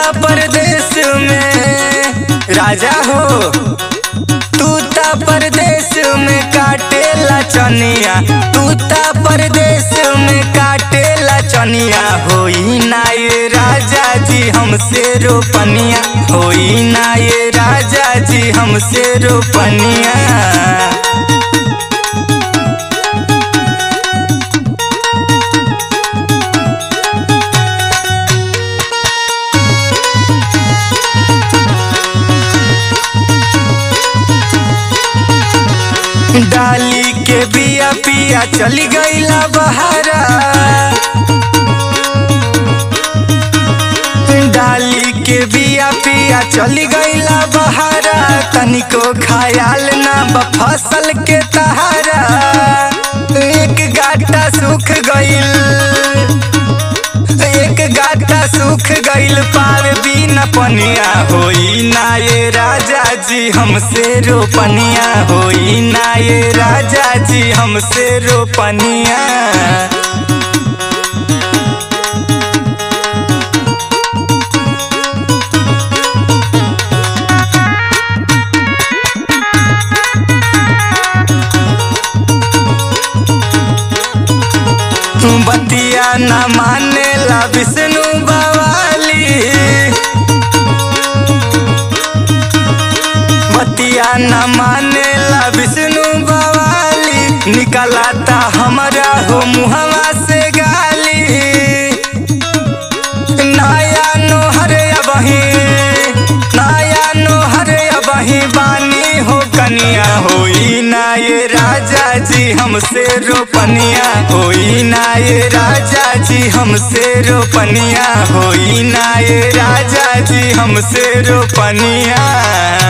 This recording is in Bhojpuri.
परदेश में राजा हो तू ता परदेश में काटेला चनिया तू ता परदेश में काटेला चनिया होई ना ये राजा जी हमसे रोपनिया होई ना ये राजा जी हमसे रोपनिया डाली के बिया पिया चली गईला बहारा डाली के बिया पिया चली गईला बहारा तनिको खायाल ना बा फसल के तहारा एक गाटा सूख गईल एक गाटा सूख गईल पावे बिना पनिया होई ना ये राजा जी हमसे रोपनिया होई ना ये राजा जी हमसे रोपनिया बतिया न मानेला विष्णु बवाली बतिया न मानेला विष्णु बवाली निकलाता हमारा हो मुहवा से गाली नया नोहर अबही नया नोहर अबही बानी हो कनिया होई ना ये राजा जी हमसे रोपनिया होई ना ये राजा जी हमसे रोपनिया होई ना ये राजा जी हमसे रोपनिया